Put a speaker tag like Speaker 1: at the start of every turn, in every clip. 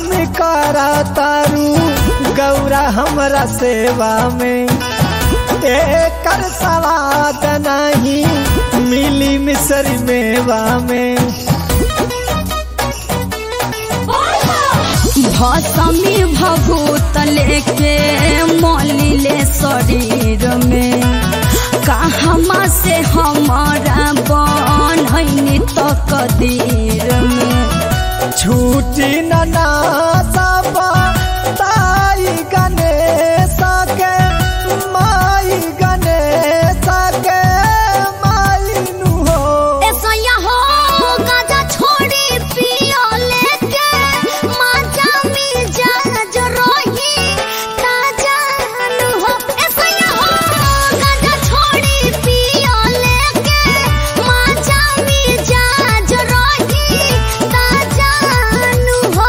Speaker 1: करा तारू गौरा हमरा सेवा में एकर सवाद नहीं मिली मिसरी मेवा में
Speaker 2: भसमी भभूत लेके मलिले शरीर में कहमा से हमारा बनैनी तो कदीर में
Speaker 1: छूटी नना सबा ताई गणेश के माई गणेश के माई नु हो
Speaker 2: ऐसा यहाँ गाजा छोड़ी पियो लेके माजा मिजा जो रोही ताजा नु हो ऐसा यहाँ गाजा छोड़ी पियो लेके माजा मिजा जो रोही ताजा नु हो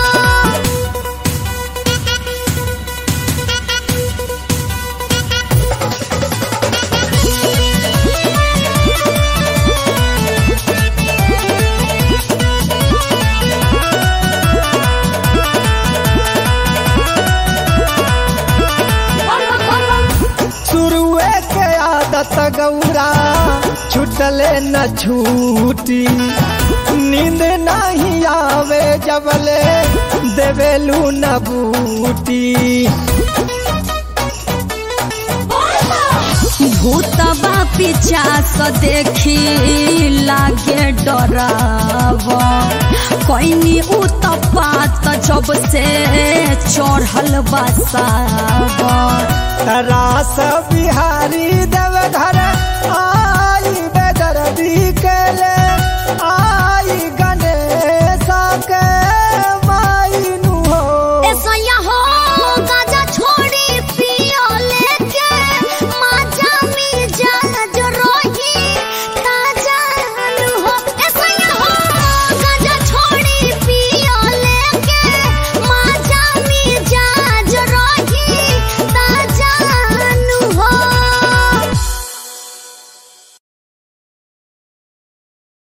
Speaker 1: शुरुए के आदत गौरा छुटले न छूटी नींद नहीं आवे जबले देवेलू न बूटी
Speaker 2: भूतबा पिचास देखी लागे डराव कोइनी उतपात जब से चढ़ल बसाव
Speaker 1: रास बिहारी देव घर आई बेदर्दी के ले आई